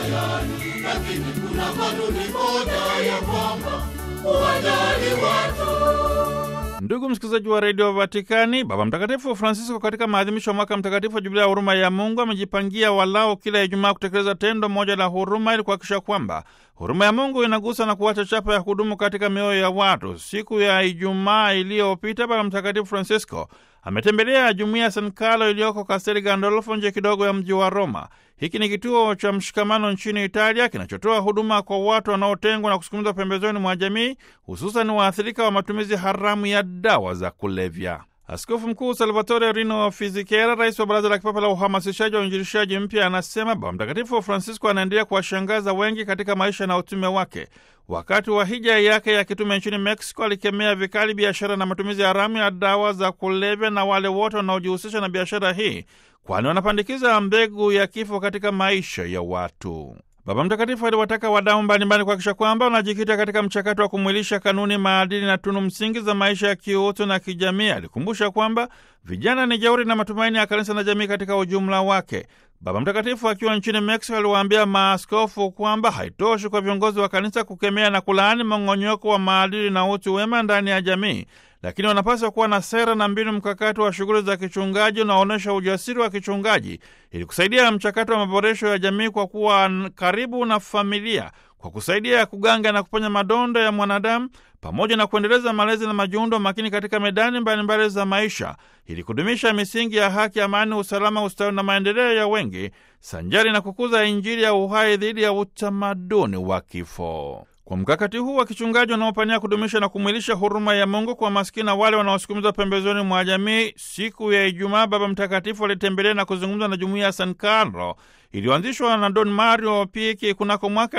tayari, lakini kuna kanuni moja ya kwamba uwajali watu. Ndugu msikilizaji wa redio Vatikani, Baba Mtakatifu Francisco katika maadhimisho ya mwaka mtakatifu wa Jubilia ya huruma ya Mungu amejipangia walao kila Ijumaa kutekeleza tendo moja la huruma ili kuhakikisha kwamba huruma ya Mungu inagusa na kuacha chapa ya kudumu katika mioyo ya watu. Siku ya Ijumaa iliyopita, Baba Mtakatifu Francisco ametembelea jumuiya ya San Carlo iliyoko Kastel Gandolfo, nje kidogo ya mji wa Roma. Hiki ni kituo cha mshikamano nchini Italia kinachotoa huduma kwa watu wanaotengwa na kusukumizwa pembezoni mwa jamii, hususan waathirika wa matumizi haramu ya dawa za kulevya. Askofu Mkuu Salvatore Rino Fizikera, rais wa Baraza la Kipapa la Uhamasishaji wa Uinjilishaji Mpya, anasema Baba Mtakatifu Francisco anaendelea kuwashangaza wengi katika maisha na utume wake. Wakati wa hija yake ya kitume nchini Mexico, alikemea vikali biashara na matumizi haramu ya dawa za kulevya na wale wote wanaojihusisha na biashara hii, kwani wanapandikiza mbegu ya kifo katika maisha ya watu. Baba Mtakatifu aliwataka wadau mbalimbali kuhakikisha kwamba wanajikita katika mchakato wa kumwilisha kanuni, maadili na tunu msingi za maisha ya kiutu na kijamii. Alikumbusha kwamba vijana ni jeuri na matumaini ya kanisa na jamii katika ujumla wake. Baba Mtakatifu akiwa nchini Mexico aliwaambia maaskofu kwamba haitoshi kwa viongozi wa kanisa kukemea na kulaani mong'onyoko wa maadili na utu wema ndani ya jamii, lakini wanapaswa kuwa na sera na mbinu mkakati wa shughuli za kichungaji unaonyesha ujasiri wa kichungaji ili kusaidia mchakato wa maboresho ya jamii kwa kuwa karibu na familia, kwa kusaidia kuganga na kuponya madonda ya mwanadamu pamoja na kuendeleza malezi na majiundo makini katika medani mbalimbali za maisha ili kudumisha misingi ya haki, amani, usalama, ustawi na maendeleo ya wengi sanjari na kukuza Injili ya uhai dhidi ya utamaduni wa kifo. Kwa mkakati huu wa kichungaji unaopania kudumisha na kumwilisha huruma ya Mungu kwa maskini na wale wanaosukumizwa pembezoni mwa jamii, siku ya Ijumaa Baba Mtakatifu alitembelea na kuzungumza na jumuiya ya San Carlo iliyoanzishwa na Don Mario Piki kunako mwaka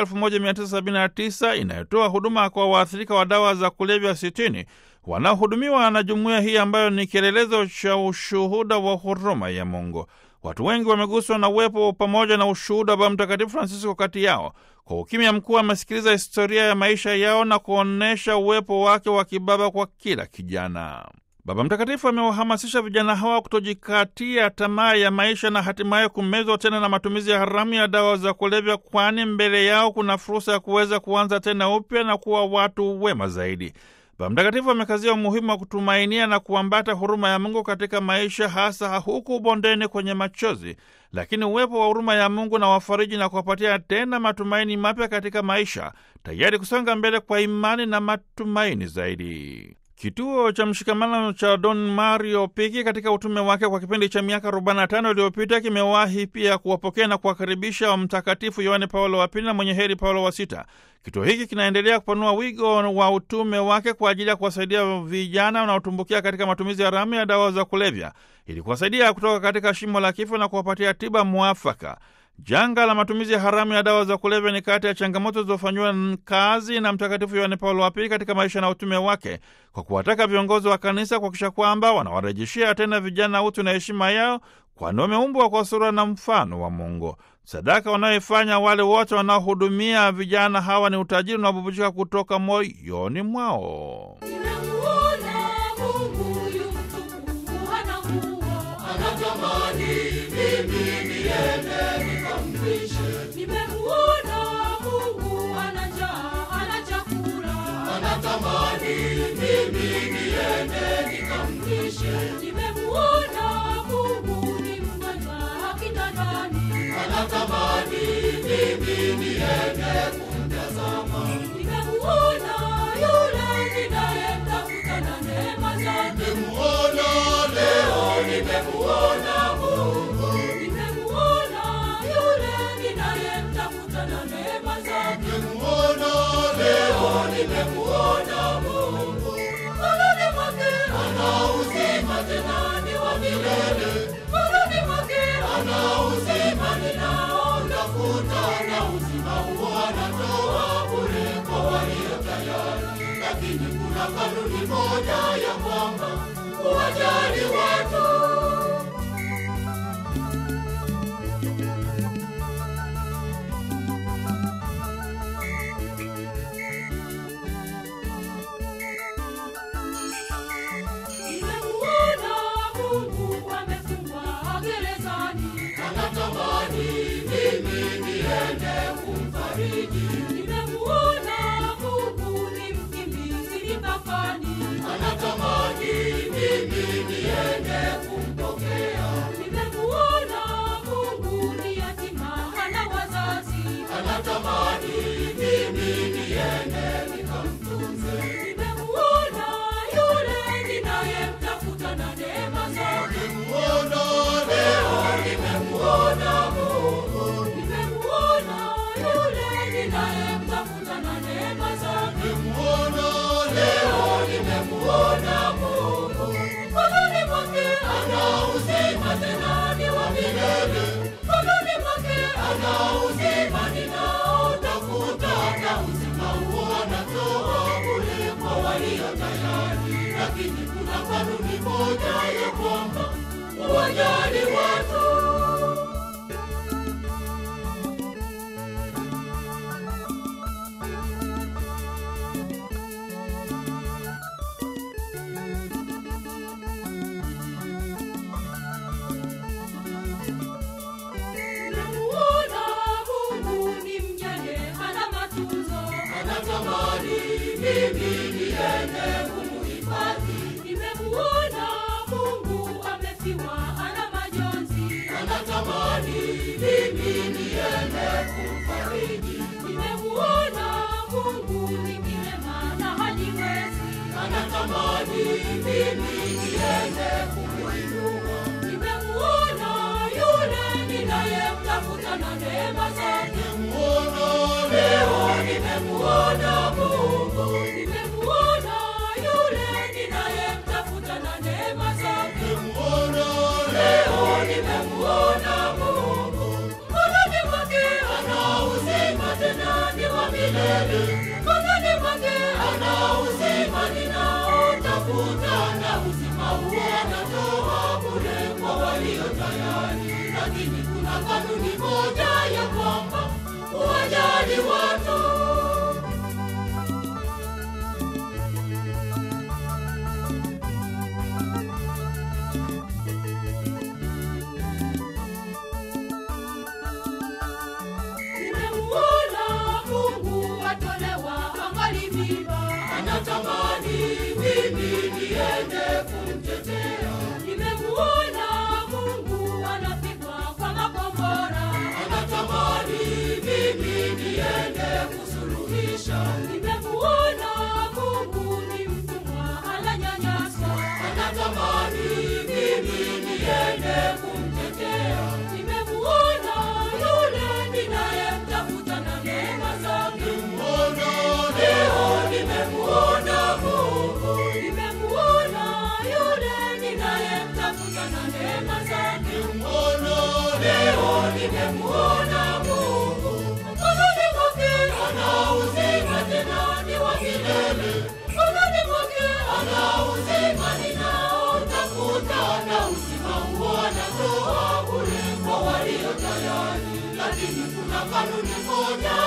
1979 inayotoa huduma kwa waathirika wa dawa za kulevya 60 wanaohudumiwa na jumuiya hii ambayo ni kielelezo cha ushuhuda wa huruma ya Mungu. Watu wengi wameguswa na uwepo pamoja na ushuhuda wa Baba Mtakatifu Francisco kati yao. Kwa ukimya mkuu, amesikiliza historia ya maisha yao na kuonyesha uwepo wake wa kibaba kwa kila kijana. Baba Mtakatifu amewahamasisha vijana hawa kutojikatia tamaa ya maisha na hatimaye kumezwa tena na matumizi ya haramu ya dawa za kulevya, kwani mbele yao kuna fursa ya kuweza kuanza tena upya na kuwa watu wema zaidi. Baba Mtakatifu amekazia umuhimu wa kutumainia na kuambata huruma ya Mungu katika maisha, hasa huku bondeni kwenye machozi, lakini uwepo wa huruma ya Mungu na wafariji na kuwapatia tena matumaini mapya katika maisha, tayari kusonga mbele kwa imani na matumaini zaidi. Kituo cha mshikamano cha Don Mario Piki katika utume wake kwa kipindi cha miaka 45 iliyopita kimewahi pia kuwapokea na kuwakaribisha wa Mtakatifu Yohane Paulo wa Pili na mwenye heri Paulo wa Sita. Kituo hiki kinaendelea kupanua wigo wa utume wake kwa ajili ya kuwasaidia vijana wanaotumbukia katika matumizi haramu ya dawa za kulevya ili kuwasaidia kutoka katika shimo la kifo na kuwapatia tiba mwafaka. Janga la matumizi ya haramu ya dawa za kulevya ni kati ya changamoto zilizofanyiwa kazi na Mtakatifu Yohane Paulo wa Pili katika maisha na utume wake, kwa kuwataka viongozi wa kanisa kuhakikisha kwamba wanawarejeshea tena vijana utu na heshima yao, kwani wameumbwa kwa sura na mfano wa Mungu. Sadaka wanayoifanya wale wote wanaohudumia vijana hawa ni utajiri unaobubujika kutoka moyoni mwao. Nimemuona Mungu yu mtukufu, hana nguo. Anatamani mimi niende nikamlishe, Nimemuona Mungu ana njaa, hana chakula. anatamani mimi niende nikamlishe, Nimemuona Mungu ni mgonjwa kitandani. anatamani mimi niende kumtazama, Nimemuona yule ninayemtafuta na neema zake. nimemuona leo, nimemuona Mungu, Nimemuona yule ninayemtafuta na neema zake. nimemuona leo, nimemuona Mungu, Mkononi mwake ana uzima tena ni wa milele. Mkononi mwake ana uzima ninaotafuta, na uzima huo anatoa bure kwa walio tayari, lakini kuna kanuni moja ya kwamba uwajali watu. nimemuona Mungu amefungwa gerezani. Anatamani mimi niende kumfariji. Nimemuona Mungu ni mkimbizi mipakani. anatamani mimi niende kumpokea, Nimemuona Mungu ni yatima hana wazazi. anatamani mimi niende nikamtunze, Nimemuona yule ninayemtafuta na neema zake. nimemuona leo, nimemuona Mungu, Nimemuona yule ninayemtafuta na neema zake. nimemuona leo, nimemuona Mungu, Mkononi mwake ana uzima tena ni wa milele, mkononi mwake ana uzima ninaotafuta, na uzima huo anatoa bure kwa walio tayari, lakini kuna kanuni moja ya kwamba uwajali watu Nimemuona Mungu ni mjane hana matunzo. anatamani mimi niende kumuhifadhi, Nimemuona Mungu amefiwa hana majonzi. anatamani mimi niende kumfariji, Nimemuona Mungu ni kilema na hajiwezi. anatamani mimi niende kumuinua, Nimemuona yule ninayemtafuta na neema zake. nimemuona leo, nimemuona Mungu, Nimemuona yule ninayemtafuta na neema zake. nimemuona leo, nimemuona Mungu, Mkononi mwake ana uzima tena ni wa milele. mkononi mwake ana uzima ninaotafuta, na uzima huo anatoa bure kwa walio tayari, lakini kuna kanuni moja ya kwamba uwajali watu. Nimemuona Mungu atolewa angali mimba. Anatamani mimi niende kumtetea, Nimemuona Mungu anapigwa kwa makombora. anatamani mimi niende kusuluhisha, Nimemuona Mungu ni mtumwa ananyanyaswa. anatamani mimi niende kumtetea, Nimemuona yule ninayemtafuta na neema zake. nimemuona leo, nimemuona Mungu. Nimemuona yule ninayemtafuta na neema zake. Nimemuona leo, nimemuona Mungu, Mkononi mwake ana uzima tena ni wa milele, mkononi mwake ana uzima ninaotafuta, na uzima huo anatoa bure kwa walio tayari, lakini kuna kanuni moja